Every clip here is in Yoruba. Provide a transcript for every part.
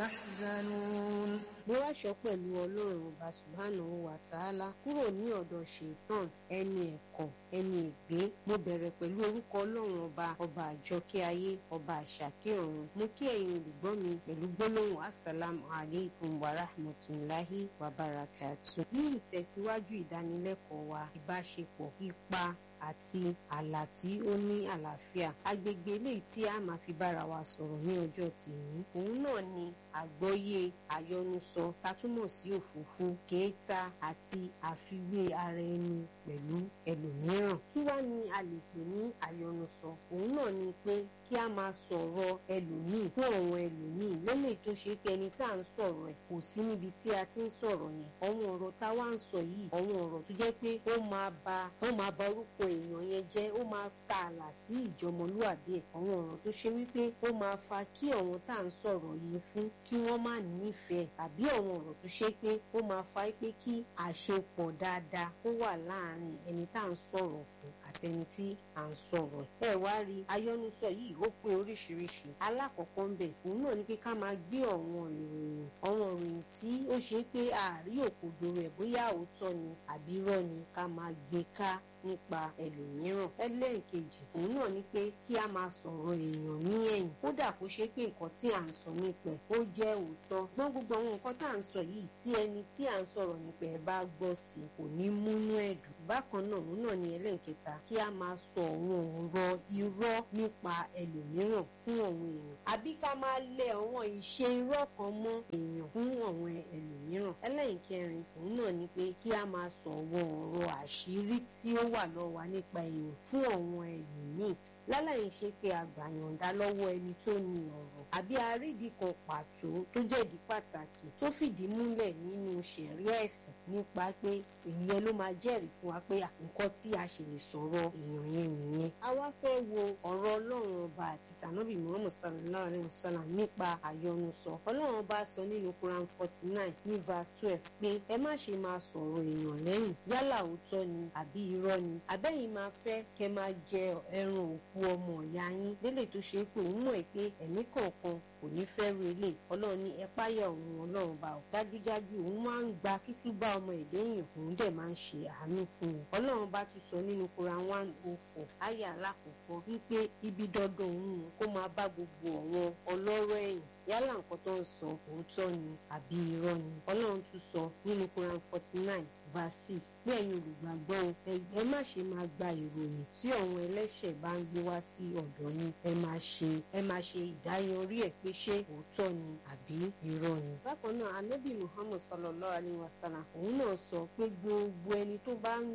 يحزنون mo wáṣọ pẹ̀lú ọlọ́run ọba subhanahu wa ta'ala kúrò ní ọ̀dọ̀ ṣètàn ẹni ẹ̀kọ́ ẹni ègbé mo bẹ̀rẹ̀ pẹ̀lú orúkọ ọlọ́run ọba ọba àjọkẹ́ ayé ọba àṣàkẹ́ ọ̀run mo kí ẹ̀yin olùgbọ́ mi pẹ̀lú gbólóhùn assalamu alaikum wa rahmatulahi wa barakatu. ní ìtẹ̀síwájú ìdánilẹ́kọ̀ọ́ wa ìbáṣepọ̀ ipa àti àlà tí ó ní àlàáfíà agbègbè eléyìí tí a máa fi bára wa sọ̀rọ̀ ní ọjọ́ tèmi òun náà ni àgbọ́yé àyọnusọ tatúmọ̀ sí òfófó kéèta àti àfiwé ara ẹni pẹ̀lú ẹlòmíràn kí wá ni a lè pè ní àyọnusọ òun náà ni pé kí a máa sọ̀rọ̀ ẹlòmíì fún àwọn ẹlòmíì lélẹ̀ tó ṣe pé ẹni tá à ń sọ̀rọ̀ ẹ̀ kò sí níbi tí a ti ń sọ̀rọ̀ yẹn àwọn ọ̀rọ̀ tá a wá ń sọ yìí àwọn ọ̀rọ̀ tó jẹ́ pé ó máa ba ó máa ba orúkọ èèyàn yẹn jẹ́ ó máa ta àlà sí ìjọmọlúwàbí ẹ̀ àwọn ọ̀rọ̀ tó ṣe wípé ó máa fa kí àwọn tá à ń sọ̀rọ̀ yìí fún kí wọ́n má nífẹ̀ẹ́ àbí àwọn ọ̀rọ̀ tó ṣe pé ó máa fa pé kí àṣepọ̀ dáadáa ó wà láàárín ẹni tá à ń sọ̀rọ̀ fún àtẹni tí à ń sọ̀rọ̀ ẹ̀ wá rí ayọ́nusọ yìí ó pé oríṣiríṣi alákọ̀ọ́kọ́ ń bẹ̀ òun náà ni pé ká máa gbé ọ̀wọ́n ìròyìn ọ̀wọ́n ìròyìn tí ó ṣe pé àárí òkodoro ẹ̀ bóyá òótọ́ ni àbí irọ́ ni ká máa gbé ká nípa ẹlòmíràn ẹlẹ́ẹ̀kejì òun náà ni pé kí a máa sọ̀rọ̀ èèyàn ní ẹ̀yìn kódà kó ṣe pé nǹkan tí à ń sọ nípa ẹ̀ ó jẹ́ òótọ́ gbọ́n gbogbo àwọn nǹkan tá à ń sọ yìí tí ẹni tí à ń sọ̀rọ̀ nípa ẹ̀ bá gbọ́ sí kò ní múnú ẹ̀dùn bákan náà òun náà ni ẹlẹ́ẹ̀kẹta kí a máa sọ àwọn ọ̀rọ̀ irọ́ nípa ẹlòmíràn fún àwọn èèyàn àbí ká máa lẹ àwọn ìṣe irọ́ kan mọ́ èèyàn fún àwọn ẹlòmíràn ẹlẹ́ẹ̀kẹrin òun náà ni pé kí a máa sọ àwọn ọ̀rọ̀ àṣírí tí ó wà lọ́wọ́ wa nípa èèyàn fún àwọn ẹlòmíì láláì ṣe pé àgbàyànjá lọ́wọ́ ẹni tó ní ọ̀rọ̀ àbí àrídìí kan pàtó tó jẹ́dí pàtàkì tó fìdí múlẹ̀ nínú ṣẹ̀ríà ẹ̀sìn nípa pé ìyẹn ló máa jẹ́rìí fún wa pé nǹkan tí a ṣe lè sọ̀rọ̀ èèyàn yẹn nìyẹn. a wá fẹ́ wo ọ̀rọ̀ ọlọ́run ọba àti tànàbí muhammed sallallahu alayhi wa sallam nípa àyọnusọ ọlọ́run ọba sọ nínú quran forty nine ní verse twelve pé ẹ má ṣe máa sọ̀rọ̀ èèyàn lẹ́yìn yálà òótọ́ ni àbí irọ́ ni àbẹ́yìn máa fẹ́ kẹ́ máa jẹ ẹran òkú ọmọ ìyá yín délé tó ṣe é pé òun mọ̀ pé ẹ̀mí kọ̀ọ̀kan kò ní fẹ́ ru ilé ọlọ́run ní ẹ̀páyà òun ọlọ́run bá ọ dájúdájú òun máa ń gba kíkú bá ọmọ èdè èèyàn òun dẹ̀ máa ń ṣe àánú fún un ọlọ́run bá tún sọ nínú Quran one oh four ayé alákọ̀ọ́kọ́ wípé ibi dandan òun kó máa bá gbogbo àwọn ọlọ́rọ̀ ẹ̀yìn yálà nǹkan tó ń sọ òótọ́ ni àbí irọ́ ni ọlọ́run tún sọ nínú Quran forty nine verse six pé ẹ̀yin olùgbàgbọ́ ẹ má ṣe máa gba ìròyìn tí àwọn ẹlẹ́ṣẹ̀ bá ń gbé wá sí ọ̀dọ̀ yín ẹ máa ṣe ẹ máa ṣe ìdáyanrí ẹ̀ pé ṣé òótọ́ ni àbí irọ́ ni. bákan náà anábì muhammad sallallahu alayhi wa sallam òun náà sọ pé gbogbo ẹni tó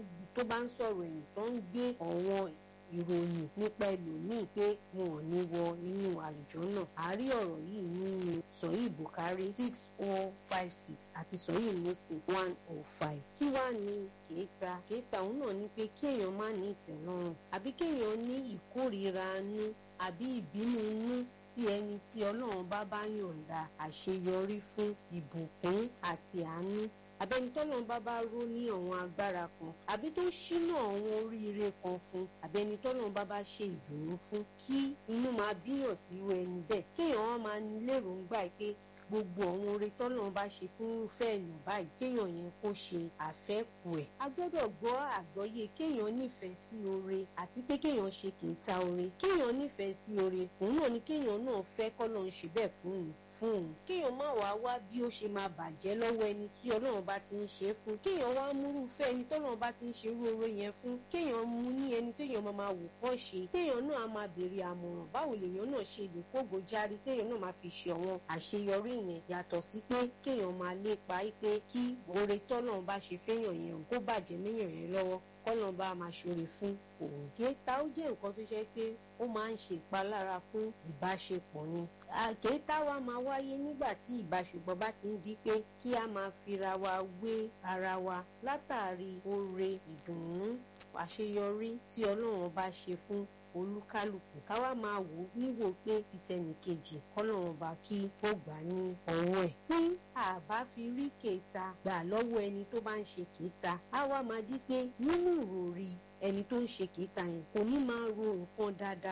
bá ń sọ̀rọ̀ ẹ̀yìn tó ń gbé ọ̀wọ́n ìròyìn nípa ẹlòmíì pé wọn ò ní wọ inú àlùjọ náà àárí ọ̀rọ̀ yìí nínú sọ̀yìn bukari six four five six àti sọ̀yìn muslim one oh five kí wàá ní kéèta kéèta òun náà ní pé kéèyàn má ní ìtẹ̀lọ́rùn àbí kéèyàn ní ìkórìíra nú àbí ìbínú nú sí ẹni tí ọlọ́run bá bá yọ̀ǹda àṣeyọrí fún ìbùkún àti àánú àbẹni tọ́lọ́run bá bá ró ní àwọn agbára kan àbí tó ṣínà àwọn oríire kan fún àbẹni tọ́lọ́run bá bá ṣe ìdùnnú fún kí inú máa bíyàn sí irú ẹni bẹ́ẹ̀ kéèyàn wọn máa ní lérògbà pé gbogbo àwọn oore tọ́lọ́run bá ṣe fún irúfẹ́ èèyàn báyìí kéèyàn yẹn kó ṣe àfẹ́kù ẹ̀. a gbọ́dọ̀ gbọ́ àgbọ́yé kéèyàn nífẹ̀ẹ́ sí oore àti pé kéèyàn ṣe kìíta oore kéèyàn nífẹ̀ẹ́ sí oore òun náà ni kéèyàn náà fẹ́ kọ́lọ́run ṣe bẹ́ẹ̀ fún un fún òun kéèyàn má wàá wá bí ó ṣe máa bàjẹ́ lọ́wọ́ ẹni tí ọlọ́run bá ti ń ṣe é fún kéèyàn wá múrúfẹ́ ẹni tọ́lọ́run bá ti ń ṣe irú oró yẹn fún kéèyàn mú ní ẹni téèyàn máa máa wò kọ́ ṣe kéèyàn náà á máa béèrè àmọ̀ràn báwo lèèyàn náà ṣe lè kógo járí kéèyàn náà máa fi ṣe àwọn àṣeyọrí yẹn yàtọ̀ sí pé kéèyàn máa lépa pé kí oore tọ́lọ́run bá ṣe fẹ́yàn yẹn kó bàjẹ́ méyàn yẹn lọ́wọ́ kọ́lọ́n bá máa ṣoore fún òun. kéèta ó jẹ́ nǹkan tó ṣe pé ó máa ń ṣe ìpalára fún ìbáṣepọ̀ ni. kéèta wa máa wáyé nígbà tí ìbáṣepọ̀ bá ti ń di pé kí a máa fira wa wé ara wa látàrí oore ìdùnnú àṣeyọrí tí ọlọ́run bá ṣe fún olúkálùkù káwá máa wò ó níwò pé títẹnìkejì kọ́lọ́run bá kí ó gbà ní ọwọ́ ẹ̀. tí a bá fi rí kèéta gbà lọ́wọ́ ẹni tó bá ń ṣe kèéta á wá máa di pé nínú ìròrí ẹni tó ń ṣe kèéta yẹn kò ní máa ro nǹkan dáadáa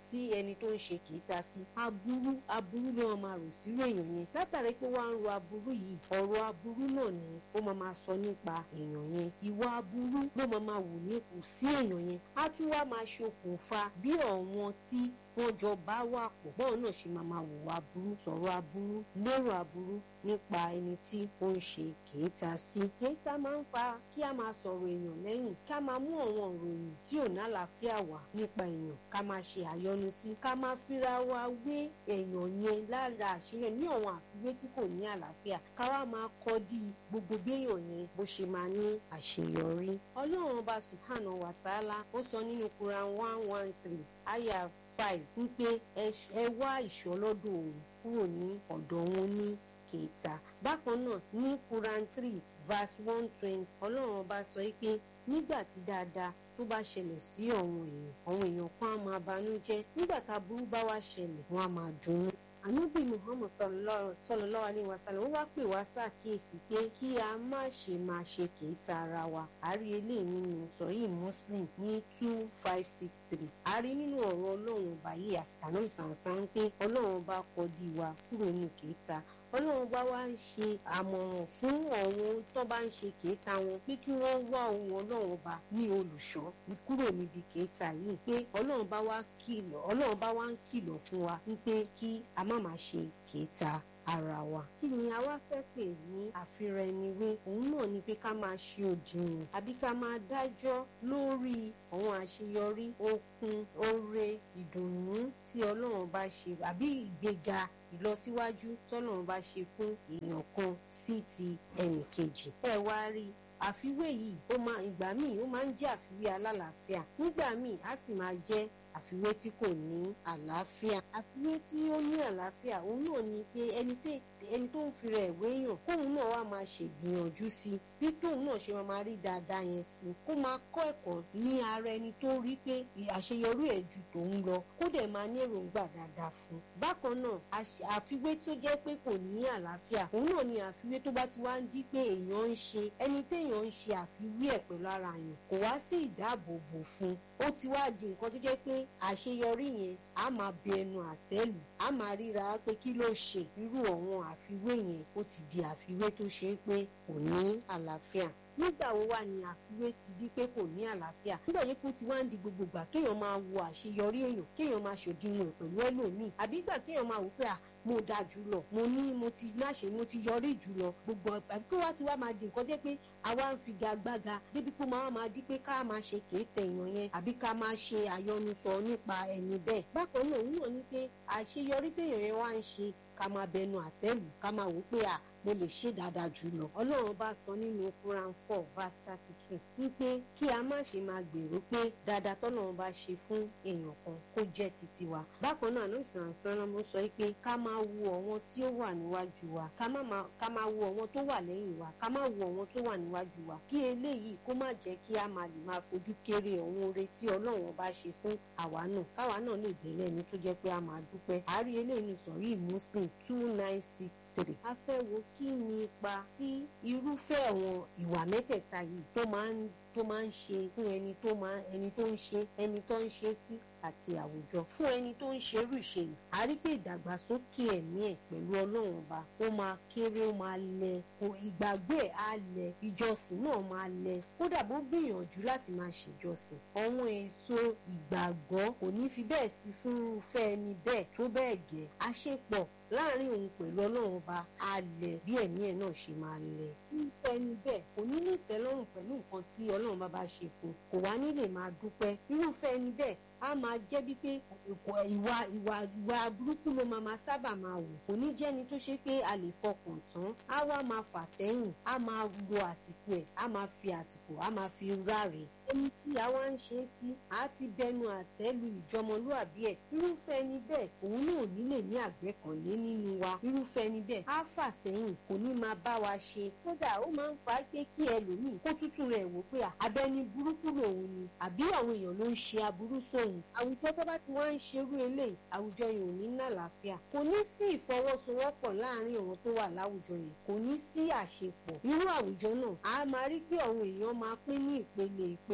sí ẹni tó ń ṣe kìíta sí aburú aburú ló máa rò sírò èèyàn yẹn látàrí pé wọ́n á ń ro aburú yìí ọ̀rọ̀ aburú náà ni ó máa máa sọ nípa èèyàn yẹn ìwà aburú ló máa máa wù ní kù sí èèyàn yẹn á tún wá máa ṣokùnfà bí ọ̀wọ́n tí wọ́n jọ bá wà pọ̀ bọ́ọ̀ náà ṣe máa máa wùwà aburú sọ̀rọ̀ aburú lérò aburú nípa ẹni tí ó ń ṣe kèéta sí. kèéta máa ń fa kí a máa sọ̀rọ̀ èèyàn lẹ́yìn ká máa mú àwọn ìròyìn tí ò ní àlàáfíà wá nípa èèyàn ká máa ṣe àyọnu sí ká máa fira wa wé èèyàn yẹn lára àṣírí ní àwọn àfiwé tí kò ní àlàáfíà ká wá máa kọ́ dí gbogbo béèyàn yẹn bó ṣe máa ní àṣeyọrí. ọlọ́run ọba subhanahu wa ta'ala ó sọ nínú Quran one one three ayah five wípé ẹ wá ìṣọ́ lọ́dọ̀ òun kúrò ní ọ̀dọ̀ òun ní kẹta bákan náà ní Quran three verse one twenty ọlọ́run ọba sọ pé nígbà tí dáadáa tó bá ṣẹlẹ̀ sí àwọn èèyàn àwọn èèyàn kan á máa banújẹ́ nígbà tá burú bá wá ṣẹlẹ̀ wọ́n á máa dunnú ànábì muhammad sallallahu alaihi wasallam ó wá pè wá ṣàkíyèsí pé kí a má ṣe máa ṣe kèéta ara wa àárí eléyìí nínú sọyí muslim ní two five six three àárí nínú ọ̀rọ̀ ọlọ́run ọba yìí àti tànà ìsànsán pé ọlọ́run ọba kọ di wa kúrò ní kèéta ọlọ́run bá wá ń ṣe àmọ̀ràn fún àwọn tó bá ń ṣe kèéta wọn pé kí wọ́n wá ohun ọlọ́run ọba ní olùṣọ́ kúrò níbi kèéta yìí pé ọlọ́run bá wá kìlọ̀ ọlọ́run bá wá ń kìlọ̀ fún wa wípé kí a má máa ṣe kèéta ara wa. kí ni a wá fẹ́ pè ní àfihàn ẹni wé òun náà ni pé ká máa ṣe òdiwọ̀n àbí ká máa dájọ́ lórí àwọn àṣeyọrí okun oore ìdùnnú tí ọlọ́run bá ṣe àbí ìgbéga ìlọsíwájú tọ́lọ́run bá ṣe fún èèyàn kan sí ti ẹnì kejì. ẹ wá rí àfiwé yìí ó máa ìgbà míì ó máa ń jẹ́ àfiwé alálàáfíà nígbà míì á sì máa jẹ́ àfiwé tí kò ní àlàáfíà àfiwé tí ó ní àlàáfíà òun náà ni pé ẹni ẹni tó ń fira ẹ̀wé yàn kóun náà wá máa ṣègbìyànjú sí i bí tóun náà ṣe máa rí dáadáa yẹn sí i kó máa kọ́ ẹ̀kọ́ ní ara ẹni tó rí pé àṣeyọrí ẹ̀ ju tòun lọ kó dẹ̀ máa ní èròǹgbà dáadáa fún un. bákan náà àfiwé tó jẹ́ pé kò ní àlàáfíà òun náà ni àfiwé tó bá ti wá ń di pé èèyàn ń ṣe ẹni téèyàn ń ṣe àfiwé ẹ̀ pẹ̀lú ara yàn kò wá sí ìdáàbòbò fún un ó ti wá di nǹkan tó jẹ́ pé àṣeyọrí yẹn á máa bẹ ẹnu àtẹ́lù á máa ríra pé kí ló ṣe irú àwọn àfiwé yẹn ó ti di àfiwé tó ṣe é pé kò ní àlàáfíà nígbà wo wà ní àfiwé ti di pé kò ní àlàáfíà nígbà yẹn kó ti wá ń di gbogbo gbà kéèyàn máa wo àṣeyọrí èèyàn kéèyàn máa ṣòdiwọ̀n pẹ̀lú ẹlòmíì àbí gbà kéèyàn máa wò pé à mo dáa jù lọ mo ní mo ti láṣẹ mo ti yọrí jù lọ gbogbo àbí kó wá ti wá máa di nǹkan jẹ́ pé àwa ń fi gagbága débi pé máa máa di pé ká máa ṣe kéètè èèyàn yẹn àbí ká máa ṣe àyọnusọ nípa ẹni bẹ́ẹ̀ bákan náà òun náà ní pé àṣeyọrí téèyàn yẹn wá ń ṣe ká máa bẹnu àtẹ́lù ká máa wò pé à mo lè ṣe dáadáa jù lọ. ọlọ́run bá sọ nínú Quran four verse thirty two wípé kí a má ṣe máa gbèrò pé dáadáa tọ́lọ́run bá ṣe fún èèyàn kan kó jẹ́ titi wa. bákan náà ló sàn sàn ló sọ pé ká máa wo àwọn tí ó wà níwájú wa ká máa wo àwọn tó wà lẹ́yìn wa ká máa wo àwọn tó wà níwájú wa kí eléyìí kó má jẹ́ kí a máa lè máa fojú kéré àwọn oore tí ọlọ́run bá ṣe fún àwa náà káwa náà lè bẹ̀rẹ̀ ẹni tó jẹ́ pé a máa dúpẹ́ àárí eléyìí sọ̀rí Muslim two nine six three a fẹ́ wo kí ni ipa tí irúfẹ́ àwọn ìwà mẹ́tẹ̀ẹ̀ta yìí tó máa ń tó máa ń ṣe fún ẹni tó máa ẹni tó ń ṣe ẹni tó ń ṣe sí àti àwùjọ fún ẹni tó ń ṣerú ìṣe yìí a rí pé ìdàgbàsókè ẹ̀mí ẹ̀ pẹ̀lú ọlọ́run ọba ó máa kéré ó máa lẹ kò ìgbàgbé ẹ̀ á lẹ ìjọsìn náà máa lẹ kódà bó gbìyànjú láti máa ṣèjọsìn àwọn èso ìgbàgbọ́ kò ní fi bẹ́ẹ̀ sí fún irúfẹ́ ẹni bẹ́ẹ̀ tó bẹ́ẹ̀ gẹ́ àṣepọ̀ láàrin òun pẹ̀lú ọlọ́run ọba alẹ̀ bí ẹ̀mí ẹ̀ náà ṣe máa lẹ̀. irúfẹ́ ẹni bẹ́ẹ̀ kò ní ní ìtẹ́lọ́rùn pẹ̀lú nǹkan tí ọlọ́run bá bá ṣe fún un kò wá ní lè máa dúpẹ́. irúfẹ́ ẹni bẹ́ẹ̀ á máa jẹ́ bí pé ìwà ìwà ìwà burúkú ló máa sábà máa wù kò ní jẹ́ni tó ṣe pé a lè fọkàn tán á wá máa fà sẹ́yìn á máa lo àsìkò ẹ̀ á máa fi àsìkò á máa fi ráre ẹni tí a wá ń ṣe é sí á ti bẹnu àtẹ́lu ìjọmọlúàbí ẹ̀ irúfẹ́ ẹni bẹ́ẹ̀ òun náà nílè ní àgbẹ̀kànlé nínú wa irúfẹ́ ẹni bẹ́ẹ̀ á fà sẹ́yìn kò ní máa bá wa ṣe kódà ó máa ń fa pé kí ẹlòmíì kó tútù rẹ̀ wò pé abẹ́ni burúkú lòun ni àbí àwọn èèyàn ló ń ṣe aburú sóhun àwùjọ tó bá ti wá ń ṣerú eléyìí àwùjọ yìí ò ní ní àlàáfíà kò ní sí ìfọwọ́sowọ́pọ̀ láàrin àwọn tó wà láwùjọ yìí kò ní sí àṣepọ̀ irú àwùjọ náà a máa rí pé àwọn èèyàn máa pín ní ìpele ìpele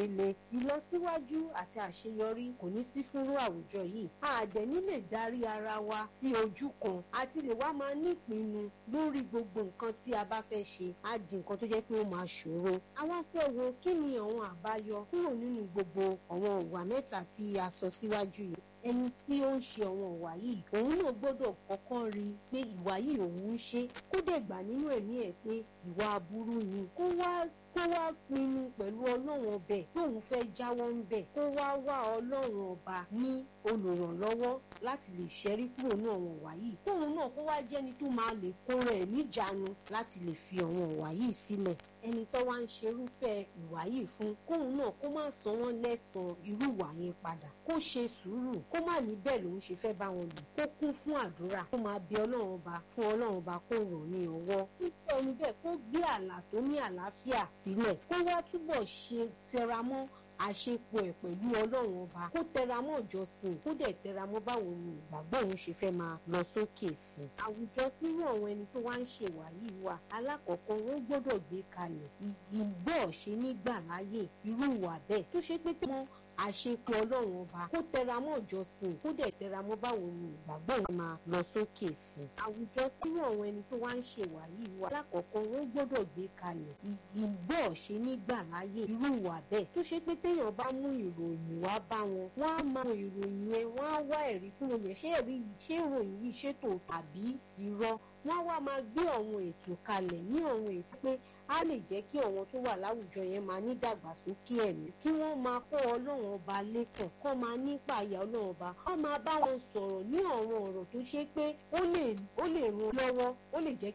le ìlọsíwájú àti àṣeyọrí kò ní sí fúnrú àwùjọ yìí àdẹ̀ní lè darí ara wa sí ojú kan àti lè wá máa nípinnu lórí gbogbo nǹkan tí a bá fẹ́ ṣe á di nǹkan tó jẹ́ pé ó máa ṣòro àwa fẹ́ wo kí ni àwọn àbáyọ kúrò nínú gbogbo àwọn ìwà mẹ́ta tí a sọ síwájú yìí ẹni tí ó ń ṣe àwọn ìwà yìí òun náà gbọ́dọ̀ kọ́kọ́ rí i pé ìwà yìí òun ń ṣe kó dẹ̀ gbà nínú ẹ̀mí ẹ̀ pé ìwà aburú ni kó wá kó wá pinnu pẹ̀lú ọlọ́run ọbẹ̀ tóun fẹ́ jáwọ́ ń bẹ̀ kó wá wá ọlọ́run ọba ní olùrànlọ́wọ́ láti lè ṣẹ́rí kúrò ní àwọn ìwà yìí tóun náà kó wá jẹ́ni tó máa lè kó rẹ̀ níjàánu láti lè fi àwọn ìwà yìí sílẹ̀ ẹni tó wá ń ṣerúfẹ́ ìwà yìí fún kóun náà kó má san wọ́n lẹ́sàn-án irú ìwà yẹn padà kó ṣe sùúrù kó má ní bẹ́ẹ̀ lòun ṣe fẹ́ bá wọn lò kó kún fún àdúrà kó máa bẹ ọlọ́run ọba fún ọlọ́run ọba kó ràn ní ọwọ́ nípa ẹni bẹ́ẹ̀ kó gbé àlà tó ní àlàáfíà sílẹ̀ kó wá túbọ̀ ṣe tẹramọ́ àṣepọ̀ ẹ̀ pẹ̀lú ọlọ́run ọba kó tẹramọ́ ìjọsìn kó dẹ̀ tẹramọ́ báwo ni ìgbàgbọ́ òun ṣe fẹ́ máa lọ sókè sí i. àwùjọ tí irú àwọn ẹni tó wá ń ṣèwà yìí wà alákọ̀ọ́kọ́ wọ́n gbọ́dọ̀ gbé kalẹ̀ ìgbọ́ ṣe nígbà láyè irú ìwà bẹ́ẹ̀ tó ṣe pé tí wọ́n àṣepọ̀ ọlọ́run ọba kó tẹramọ́ ìjọsìn kó dẹ̀ tẹramọ́ báwo ni ìgbàgbọ́ òun máa lọ sókè sí i. àwùjọ tí irú àwọn ẹni tó wá ń ṣèwà yìí wà alákọ̀ọ́kọ́ wọ́n gbọ́dọ̀ gbé kalẹ̀ ìgbọ́ ṣe nígbà láyè irú ìwà bẹ́ẹ̀ tó ṣe pé téèyàn bá mú ìròyìn wá bá wọn wọ́n á máa ìròyìn yẹn wọ́n á wá ẹ̀rí fún wọn yẹn ṣé ẹ̀rí yìí ṣé ìròyìn yìí ṣètò tàbí irọ́ wọ́n á wá máa gbé àwọn ètò kalẹ̀ ní àwọn ètò pé á lè jẹ́ kí àwọn tó wà láwùjọ yẹn máa ní dàgbàsókè ẹ̀mí kí wọ́n máa kọ́ ọlọ́run ọba lẹ́kàn kọ́ máa nípa àyà ọlọ́run ọba wọ́n máa bá wọn sọ̀rọ̀ ní àwọn ọ̀rọ̀ tó ṣe pé ó lè ó lè ràn lọ́wọ́ ó lè jẹ́